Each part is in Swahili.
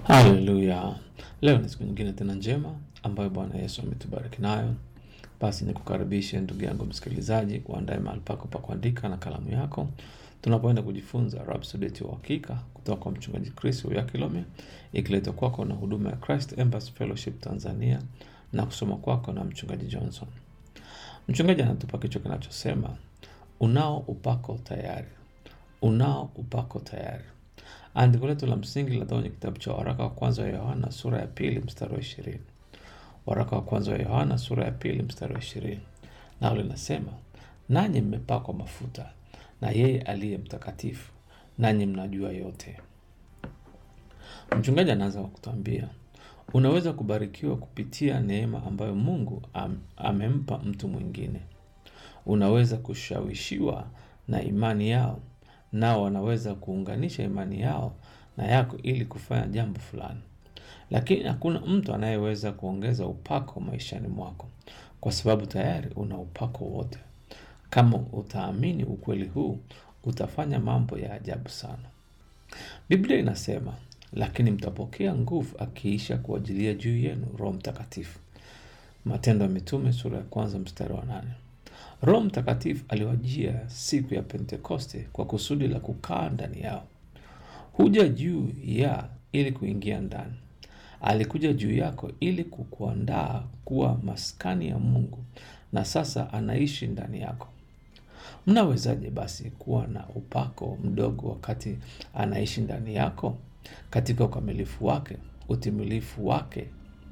Haleluya! Leo ni siku nyingine tena njema ambayo Bwana Yesu ametubariki nayo. Basi nikukaribishe ndugu yangu msikilizaji, uandae mahali pako pa kuandika na kalamu yako, tunapoenda kujifunza Rhapsody ya Uhakika kutoka kwa mchungaji Chris Uyakilome, ikiletwa kwako na huduma ya Christ Embassy Fellowship Tanzania na kusoma kwako na mchungaji Johnson. Mchungaji anatupa kichwa kinachosema unao upako tayari, unao upako tayari. Andiko letu la msingi linatoka kwenye kitabu cha waraka wa kwanza wa Yohana sura ya pili mstari wa ishirini. Waraka wa kwanza wa Yohana sura ya pili mstari wa ishirini, nao linasema nanyi mmepakwa mafuta na yeye aliye mtakatifu, nanyi mnajua yote. Mchungaji anaanza kwa kutuambia unaweza kubarikiwa kupitia neema ambayo Mungu am, amempa mtu mwingine. Unaweza kushawishiwa na imani yao, nao wanaweza kuunganisha imani yao na yako ili kufanya jambo fulani, lakini hakuna mtu anayeweza kuongeza upako maishani mwako, kwa sababu tayari una upako wote. Kama utaamini ukweli huu, utafanya mambo ya ajabu sana. Biblia inasema lakini mtapokea nguvu akiisha kuajilia juu yenu Roho Mtakatifu. Matendo ya Mitume sura ya kwanza mstari wa nane. Roho Mtakatifu aliwajia siku ya Pentekoste kwa kusudi la kukaa ndani yao. Huja juu ya ili kuingia ndani. Alikuja juu yako ili kukuandaa kuwa maskani ya Mungu, na sasa anaishi ndani yako. Mnawezaje basi kuwa na upako mdogo wakati anaishi ndani yako katika ukamilifu wake, utimilifu wake?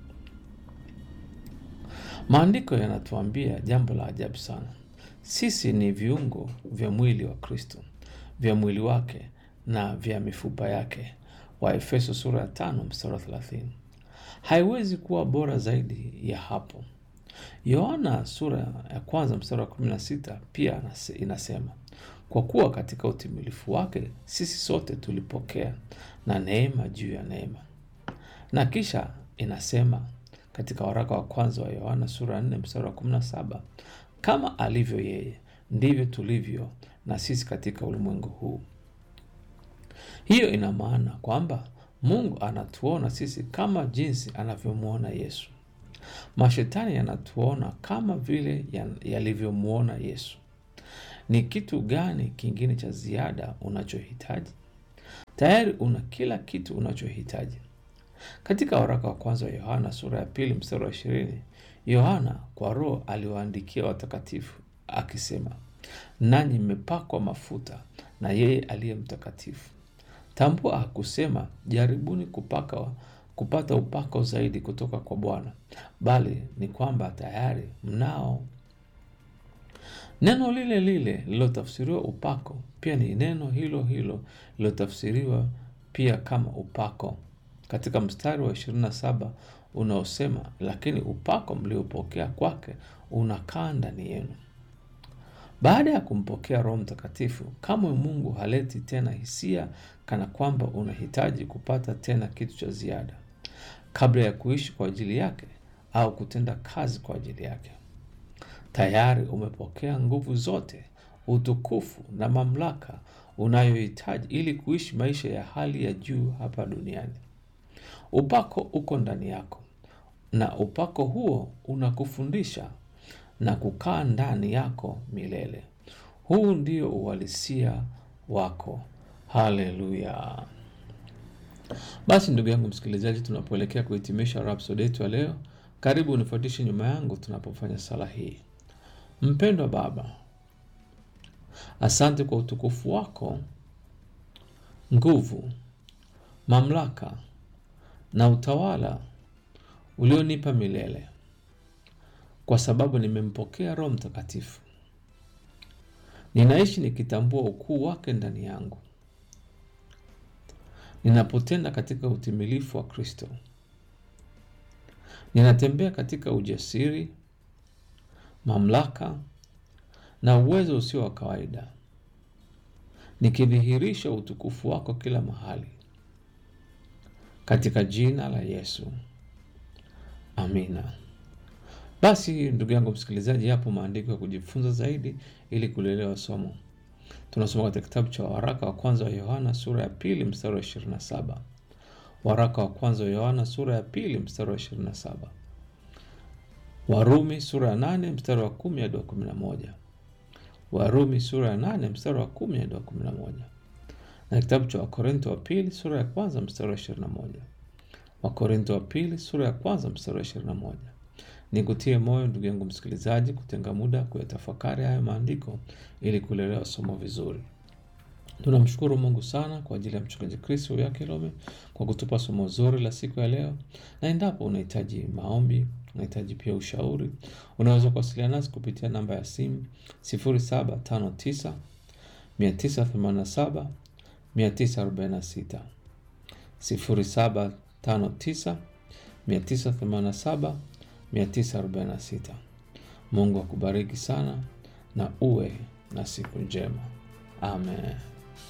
Maandiko yanatuambia jambo la ajabu sana. Sisi ni viungo vya mwili wa Kristo, vya mwili wake na vya mifupa yake. Waefeso sura ya tano mstari wa thelathini. Haiwezi kuwa bora zaidi ya hapo. Yohana sura ya kwanza mstari wa kumi na sita pia inasema kwa kuwa katika utimilifu wake sisi sote tulipokea na neema juu ya neema. Na kisha inasema katika waraka wa kwanza wa Yohana sura ya nne mstari wa kumi na saba kama alivyo yeye ndivyo tulivyo na sisi katika ulimwengu huu. Hiyo ina maana kwamba Mungu anatuona sisi kama jinsi anavyomwona Yesu. Mashetani yanatuona kama vile yalivyomwona Yesu. Ni kitu gani kingine cha ziada unachohitaji? Tayari una kila kitu unachohitaji. Katika waraka wa kwanza wa Yohana sura ya pili mstari wa ishirini, Yohana kwa Roho aliwaandikia watakatifu akisema, nanyi mmepakwa mafuta na yeye aliye mtakatifu. Tambua hakusema jaribuni kupaka kupata upako zaidi kutoka kwa Bwana, bali ni kwamba tayari mnao. Neno lile lile lilotafsiriwa upako pia ni neno hilo hilo lilotafsiriwa pia kama upako katika mstari wa 27 unaosema, lakini upako mliopokea kwake unakaa ndani yenu. Baada ya kumpokea Roho Mtakatifu, kamwe Mungu haleti tena hisia kana kwamba unahitaji kupata tena kitu cha ziada kabla ya kuishi kwa ajili yake au kutenda kazi kwa ajili yake. Tayari umepokea nguvu zote, utukufu na mamlaka unayohitaji ili kuishi maisha ya hali ya juu hapa duniani. Upako uko ndani yako, na upako huo unakufundisha na kukaa ndani yako milele. Huu ndio uhalisia wako. Haleluya! Basi ndugu yangu msikilizaji, tunapoelekea kuhitimisha Rhapsody yetu ya leo, karibu unifuatishe nyuma yangu tunapofanya sala hii. Mpendwa Baba, asante kwa utukufu wako, nguvu, mamlaka na utawala ulionipa milele, kwa sababu nimempokea Roho Mtakatifu. Ninaishi nikitambua ukuu wake ndani yangu. Ninapotenda katika utimilifu wa Kristo, ninatembea katika ujasiri, mamlaka na uwezo usio wa kawaida, nikidhihirisha utukufu wako kila mahali, katika jina la Yesu, amina. Basi ndugu yangu msikilizaji, yapo maandiko ya kujifunza zaidi ili kulielewa somo. Tunasoma katika kitabu cha waraka wa kwanza wa Yohana sura ya pili mstari wa 27. Waraka wa kwanza wa Yohana sura ya pili mstari wa 27. Warumi sura ya 8 mstari wa 10 hadi wa 11. Warumi sura ya 8 mstari wa 10 hadi wa 11. Na kitabu cha Wakorintho wa pili sura ya kwanza mstari wa 21. Wakorintho wa pili sura ya kwanza mstari wa 21. Nikutie moyo ndugu yangu msikilizaji, kutenga muda kuyatafakari hayo maandiko ili kulielewa somo vizuri. Tunamshukuru Mungu sana kwa ajili ya mchungaji Kristo ya Kilome kwa kutupa somo zuri la siku ya leo, na endapo unahitaji maombi, unahitaji pia ushauri, unaweza kuwasiliana nasi kupitia namba ya simu 0759 987 946 0759 987 946. Mungu akubariki sana na uwe na siku njema. Amen.